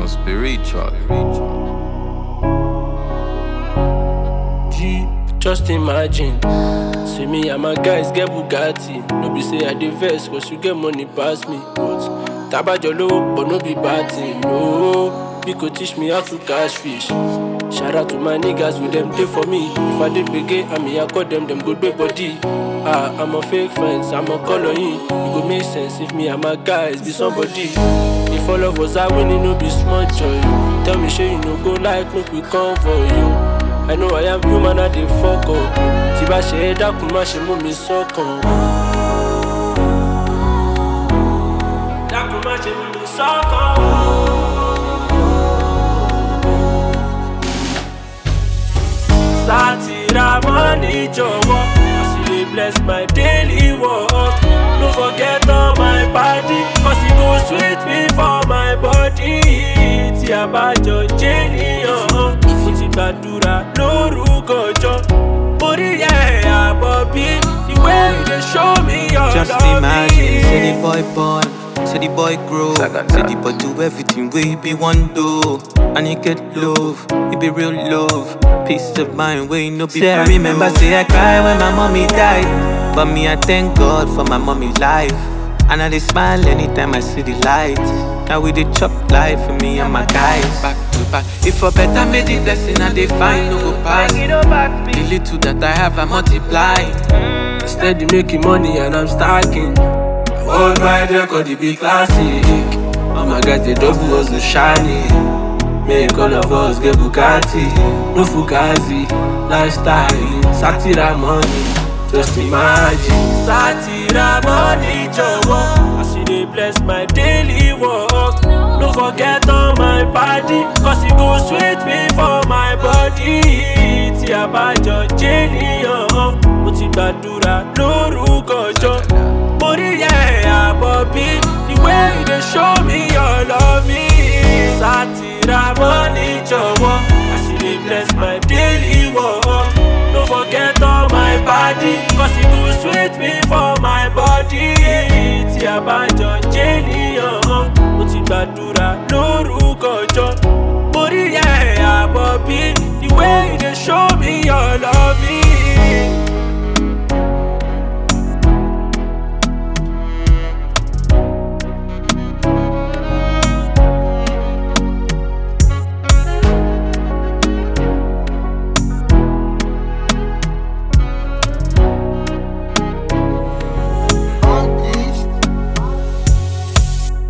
spiritual. G, just imagine. See me and my guys get Bugatti. No be say I dey vex cause you get money pass me. But tabajo lowo but no be bad thing. No, you could teach me how to catch fish. Shout out to my niggas with them day for me. If I did begin, I mean I call them them good big body. Ah, I'm a fake friends, I'm a color in. It go make sense if me and my guys be somebody. If all of us are winning, no be small joy. Tell me, sure you no go like, make we come for you. I know I am human, I dey fuck up. Tí bá ṣe é dákun, má ṣe mú mi sọ́kàn. Dákun má ṣe mú mi sọ́kàn. Sátìrà mọ́ni jọ̀wọ́, as you dey bless my daily work. No forget all my party, cause e go sweet me for my body. Tí a bá jọ jẹ́ níyàn, mo ti gbàdúrà lórúkọ jọ. Orí ẹ̀ àbọ̀ bí the way you dey show me your Just love. imagine, say the boy born, say the boy grow, Sagata. say the boy do everything we be one do, and he get love, it be real love, peace of mind, we no be. Say I remember, say I cry when my mommy died, but me I thank God for my mommy life, and I dey smile anytime I see the light. Now we dey chop life for me and my guys back to back. If for better made the blessing I dey find no go pass. The little that I have I multiply. Steady making money and I'm stacking. Hold my record, it be classic. All my guys, they double hustle shiny. Make all of us get Bugatti. No Fugazi, lifestyle. Satira money, just imagine. Satira money, jọ̀wọ́. As you dey bless my daily work. No forget all my party, cause it go sweet me for my body. Tí a bá jọ jẹ́ níyàn, mo ti gbàdúrà lórúkọ jọ. Mo rí ẹ̀ àbọ̀ bí the way you dey show me your love me. Sátìrà mọ́ni jọ̀wọ́, as you dey bless my daily work. No forget all my body, cause it go sweet me for my body. Tí a bá jọ jẹ́ níyàn, mo ti gbàdúrà